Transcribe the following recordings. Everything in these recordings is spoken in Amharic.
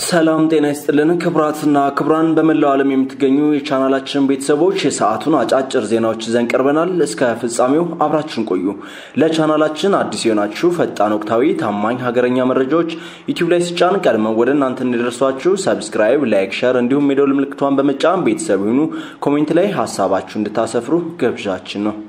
ሰላም ጤና ይስጥልን ክቡራትና ክቡራን በመላው ዓለም የምትገኙ የቻናላችን ቤተሰቦች የሰዓቱን አጫጭር ዜናዎች ይዘን ቀርበናል። እስከ ፍጻሜው አብራችን ቆዩ። ለቻናላችን አዲስ የሆናችሁ ፈጣን፣ ወቅታዊ፣ ታማኝ ሀገረኛ መረጃዎች ዩቲዩብ ላይ ሲጫን ቀድመው ወደ እናንተ እንዲደርሷችሁ ሰብስክራይብ፣ ላይክ፣ ሸር እንዲሁም የደውል ምልክቷን በመጫን ቤተሰብ ይሁኑ። ኮሜንት ላይ ሀሳባችሁ እንድታሰፍሩ ግብዣችን ነው።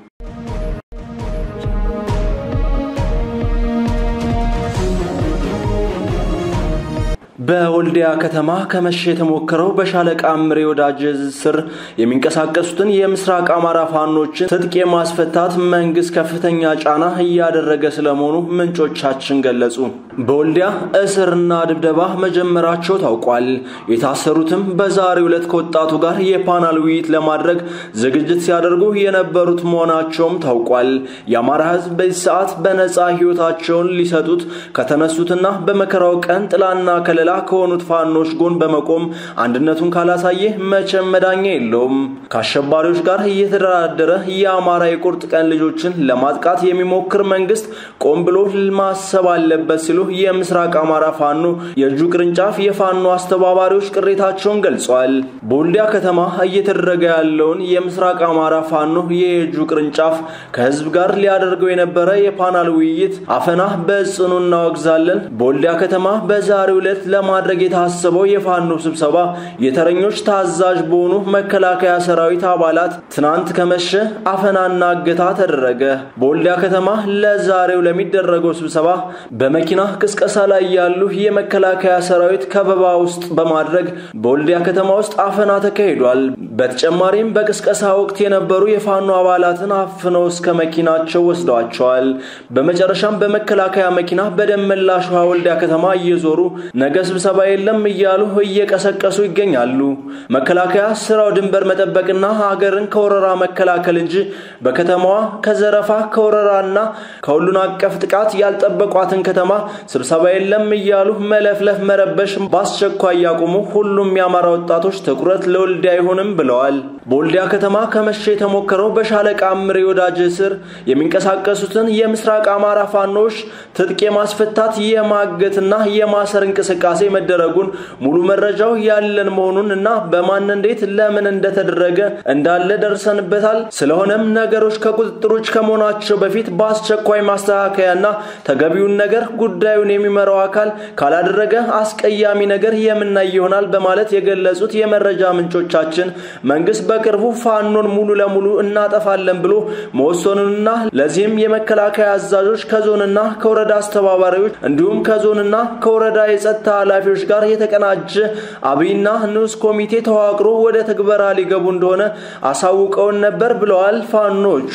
በወልዲያ ከተማ ከመሸ የተሞከረው በሻለቃ ምሬ ወዳጅ ስር የሚንቀሳቀሱትን የምስራቅ አማራ ፋኖችን ትጥቅ የማስፈታት መንግስት ከፍተኛ ጫና እያደረገ ስለመሆኑ ምንጮቻችን ገለጹ። በወልዲያ እስርና ድብደባ መጀመራቸው ታውቋል። የታሰሩትም በዛሬው ዕለት ከወጣቱ ጋር የፓናል ውይይት ለማድረግ ዝግጅት ሲያደርጉ የነበሩት መሆናቸውም ታውቋል። የአማራ ሕዝብ በዚህ ሰዓት በነፃ ህይወታቸውን ሊሰጡት ከተነሱትና በመከራው ቀን ጥላና ከለላ ከሆኑት ፋኖች ጎን በመቆም አንድነቱን ካላሳየ መቼም መዳኛ የለውም። ከአሸባሪዎች ጋር እየተደራደረ የአማራ የቁርጥ ቀን ልጆችን ለማጥቃት የሚሞክር መንግስት ቆም ብሎ ማሰብ አለበት ሲሉ የምስራቅ አማራ ፋኖ የእጁ ቅርንጫፍ የፋኖ አስተባባሪዎች ቅሬታቸውን ገልጸዋል። በወልዲያ ከተማ እየተደረገ ያለውን የምስራቅ አማራ ፋኖ የእጁ ቅርንጫፍ ከህዝብ ጋር ሊያደርገው የነበረ የፓናል ውይይት አፈና በጽኑ እናወግዛለን። በወልዲያ ከተማ በዛሬው ዕለት ለማድረግ የታሰበው የፋኖ ስብሰባ የተረኞች ታዛዥ በሆኑ መከላከያ ሰራዊት አባላት ትናንት ከመሸ አፈናና እገታ ተደረገ። በወልዲያ ከተማ ለዛሬው ለሚደረገው ስብሰባ በመኪና ቅስቀሳ ላይ ያሉ የመከላከያ ሰራዊት ከበባ ውስጥ በማድረግ በወልዲያ ከተማ ውስጥ አፈና ተካሂዷል። በተጨማሪም በቅስቀሳ ወቅት የነበሩ የፋኖ አባላትን አፍነው እስከ መኪናቸው ወስደዋቸዋል። በመጨረሻም በመከላከያ መኪና በደመላሽ ውሃ ወልዲያ ከተማ እየዞሩ ነገ ስብሰባ የለም እያሉ እየቀሰቀሱ ይገኛሉ። መከላከያ ስራው ድንበር መጠበቅና ሀገርን ከወረራ መከላከል እንጂ በከተማዋ ከዘረፋ ከወረራና ከሁሉን አቀፍ ጥቃት ያልጠበቋትን ከተማ ስብሰባ የለም እያሉ መለፍለፍ መረበሽ በአስቸኳይ ያቁሙ። ሁሉም የአማራ ወጣቶች ትኩረት ለወልዲያ አይሆንም ብለዋል። በወልዲያ ከተማ ከመሸ የተሞከረው በሻለቃ ምሬ ወዳጅ ስር የሚንቀሳቀሱትን የምስራቅ አማራ ፋኖች ትጥቅ የማስፈታት የማገትና የማሰር እንቅስቃሴ መደረጉን ሙሉ መረጃው ያለን መሆኑን እና በማን እንዴት ለምን እንደተደረገ እንዳለ ደርሰንበታል። ስለሆነም ነገሮች ከቁጥጥር ውጭ ከመሆናቸው በፊት በአስቸኳይ ማስተካከያና ተገቢውን ነገር ጉዳዩን የሚመራው አካል ካላደረገ አስቀያሚ ነገር የምናይ ይሆናል በማለት የገለጹት የመረጃ ምንጮቻችን መንግስት በቅርቡ ፋኖን ሙሉ ለሙሉ እናጠፋለን ብሎ መወሰኑንና ለዚህም የመከላከያ አዛዦች ከዞንና ከወረዳ አስተባባሪዎች እንዲሁም ከዞንና ከወረዳ የጸጥታ ኃላፊዎች ጋር የተቀናጀ አብይና ንዑስ ኮሚቴ ተዋቅሮ ወደ ትግበራ ሊገቡ እንደሆነ አሳውቀውን ነበር ብለዋል ፋኖቹ።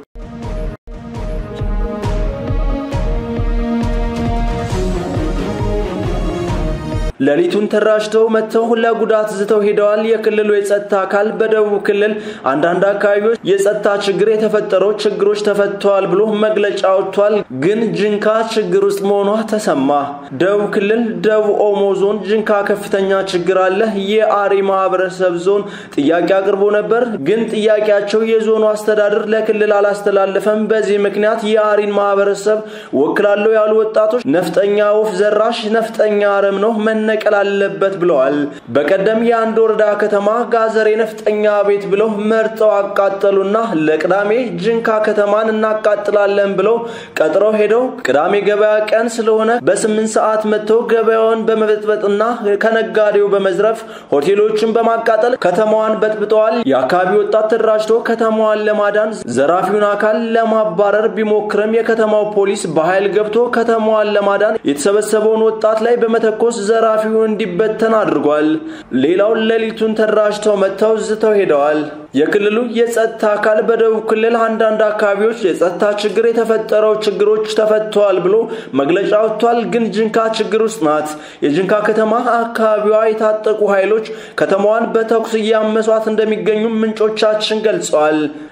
ሌሊቱን ተራጅተው መጥተው ለጉዳት ዝተው ሄደዋል። የክልሉ የጸጥታ አካል በደቡብ ክልል አንዳንድ አካባቢዎች የጸጥታ ችግር የተፈጠረው ችግሮች ተፈተዋል ብሎ መግለጫ ወጥቷል። ግን ጅንካ ችግር ውስጥ መሆኗ ተሰማ። ደቡብ ክልል ደቡብ ኦሞ ዞን ጅንካ ከፍተኛ ችግር አለ። የአሪ ማህበረሰብ ዞን ጥያቄ አቅርቦ ነበር። ግን ጥያቄያቸው የዞኑ አስተዳደር ለክልል አላስተላለፈም። በዚህ ምክንያት የአሪን ማህበረሰብ ወክላለሁ ያሉ ወጣቶች ነፍጠኛ ወፍ ዘራሽ ነፍጠኛ አረም ነው መነቀል አለበት ብለዋል። በቀደም የአንድ ወረዳ ከተማ ጋዘሬ ነፍጠኛ ቤት ብለው መርጠው አቃጠሉና ለቅዳሜ ጅንካ ከተማን እናቃጥላለን ብለው ቀጥረው ሄደው ቅዳሜ ገበያ ቀን ስለሆነ በስምንት ሰዓት መጥተው ገበያውን በመበጥበጥና ከነጋዴው በመዝረፍ ሆቴሎችን በማቃጠል ከተማዋን በጥብጠዋል። የአካባቢ ወጣት ተደራጅቶ ከተማዋን ለማዳን ዘራፊውን አካል ለማባረር ቢሞክርም የከተማው ፖሊስ በኃይል ገብቶ ከተማዋን ለማዳን የተሰበሰበውን ወጣት ላይ በመተኮስ ዘራፊው እንዲበተን አድርጓል። ሌላው ሌሊቱን ተደራጅተው መጥተው ዝተው ሄደዋል። የክልሉ የጸጥታ አካል በደቡብ ክልል አንዳንድ አካባቢዎች የጸጥታ ችግር የተፈጠረው ችግሮች ተፈተዋል ብሎ መግለጫ ወጥቷል። ግን ጅንካ ችግር ውስጥ ናት። የጅንካ ከተማ አካባቢዋ የታጠቁ ኃይሎች ከተማዋን በተኩስ እያመሷት እንደሚገኙ ምንጮቻችን ገልጸዋል።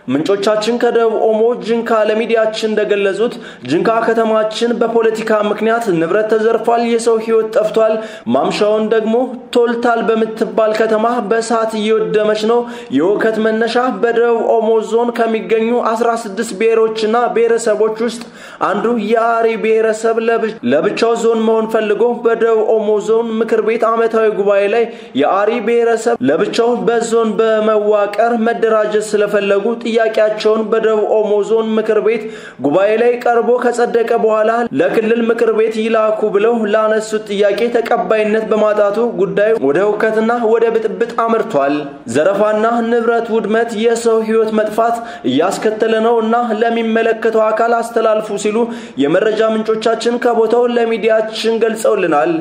ምንጮቻችን ከደቡብ ኦሞ ጅንካ ለሚዲያችን እንደገለጹት ጅንካ ከተማችን በፖለቲካ ምክንያት ንብረት ተዘርፏል፣ የሰው ሕይወት ጠፍቷል። ማምሻውን ደግሞ ቶልታል በምትባል ከተማ በእሳት እየወደመች ነው። የውከት መነሻ በደቡብ ኦሞ ዞን ከሚገኙ 16 ብሔሮችና ብሔረሰቦች ውስጥ አንዱ የአሪ ብሔረሰብ ለብቻው ዞን መሆን ፈልጎ በደቡብ ኦሞ ዞን ምክር ቤት ዓመታዊ ጉባኤ ላይ የአሪ ብሔረሰብ ለብቻው በዞን በመዋቀር መደራጀት ስለፈለጉ ጥያቄያቸውን በደቡብ ኦሞ ዞን ምክር ቤት ጉባኤ ላይ ቀርቦ ከጸደቀ በኋላ ለክልል ምክር ቤት ይላኩ ብለው ላነሱት ጥያቄ ተቀባይነት በማጣቱ ጉዳዩ ወደ ሁከትና ወደ ብጥብጥ አምርቷል። ዘረፋና ንብረት ውድመት፣ የሰው ሕይወት መጥፋት እያስከተለ ነው እና ለሚመለከተው አካል አስተላልፉ ሲሉ የመረጃ ምንጮቻችን ከቦታው ለሚዲያችን ገልጸውልናል።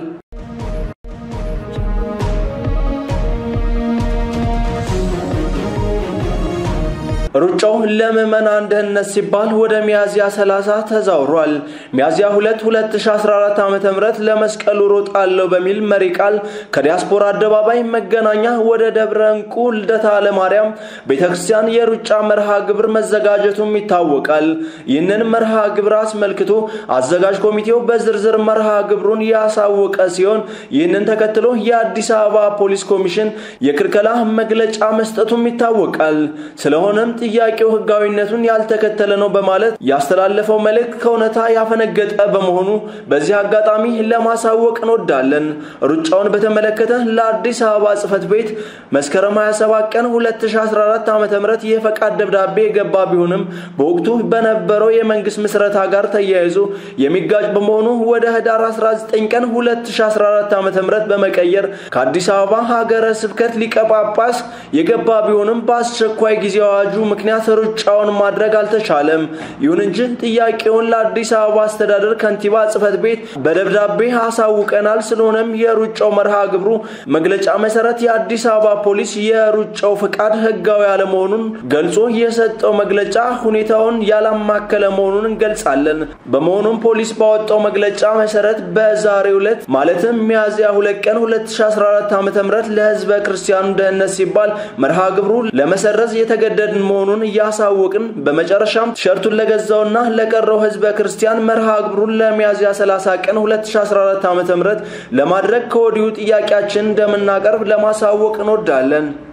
ሩጫው ለምዕመናን ደህንነት ሲባል ወደ ሚያዝያ 30 ተዛውሯል። ሚያዝያ 2 2014 ዓ.ም ለመስቀሉ ሮጣለሁ በሚል መሪ ቃል ከዲያስፖራ አደባባይ መገናኛ ወደ ደብረ እንቁ ልደታ ለማርያም ቤተክርስቲያን የሩጫ መርሃ ግብር መዘጋጀቱም ይታወቃል። ይህንን መርሃ ግብር አስመልክቶ አዘጋጅ ኮሚቴው በዝርዝር መርሃ ግብሩን ያሳወቀ ሲሆን ይህንን ተከትሎ የአዲስ አበባ ፖሊስ ኮሚሽን የክልከላ መግለጫ መስጠቱም ይታወቃል። ስለሆነም ጥያቄው ሕጋዊነቱን ያልተከተለ ነው በማለት ያስተላለፈው መልእክት ከእውነታ ያፈነገጠ በመሆኑ በዚህ አጋጣሚ ለማሳወቅ እንወዳለን። ሩጫውን በተመለከተ ለአዲስ አበባ ጽሕፈት ቤት መስከረም 27 ቀን 2014 ዓ.ም የፈቃድ ደብዳቤ የገባ ቢሆንም በወቅቱ በነበረው የመንግስት ምስረታ ጋር ተያይዞ የሚጋጭ በመሆኑ ወደ ህዳር 19 ቀን 2014 ዓ.ም በመቀየር ከአዲስ አበባ ሀገረ ስብከት ሊቀ ጳጳስ የገባ ቢሆንም በአስቸኳይ ጊዜ አዋጁ ምክንያት ሩጫውን ማድረግ አልተቻለም። ይሁን እንጂ ጥያቄውን ለአዲስ አበባ አስተዳደር ከንቲባ ጽሕፈት ቤት በደብዳቤ አሳውቀናል። ስለሆነም የሩጫው መርሃ ግብሩ መግለጫ መሰረት የአዲስ አበባ ፖሊስ የሩጫው ፍቃድ ህጋዊ አለመሆኑን ገልጾ የሰጠው መግለጫ ሁኔታውን ያላማከለ መሆኑን እንገልጻለን። በመሆኑም ፖሊስ ባወጣው መግለጫ መሰረት በዛሬው ዕለት ማለትም ሚያዝያ 2 ቀን 2014 ዓ.ም ለህዝበ ክርስቲያኑ ደህንነት ሲባል መርሃ ግብሩ ለመሰረዝ የተገደድን መሆኑን እያሳወቅን በመጨረሻም ቲሸርቱን ለገዛውና ለቀረው ህዝበ ክርስቲያን መርሃ ግብሩን ለሚያዝያ 30 ቀን 2014 ዓ.ም ለማድረግ ከወዲሁ ጥያቄያችን እንደምናቀርብ ለማሳወቅ እንወዳለን።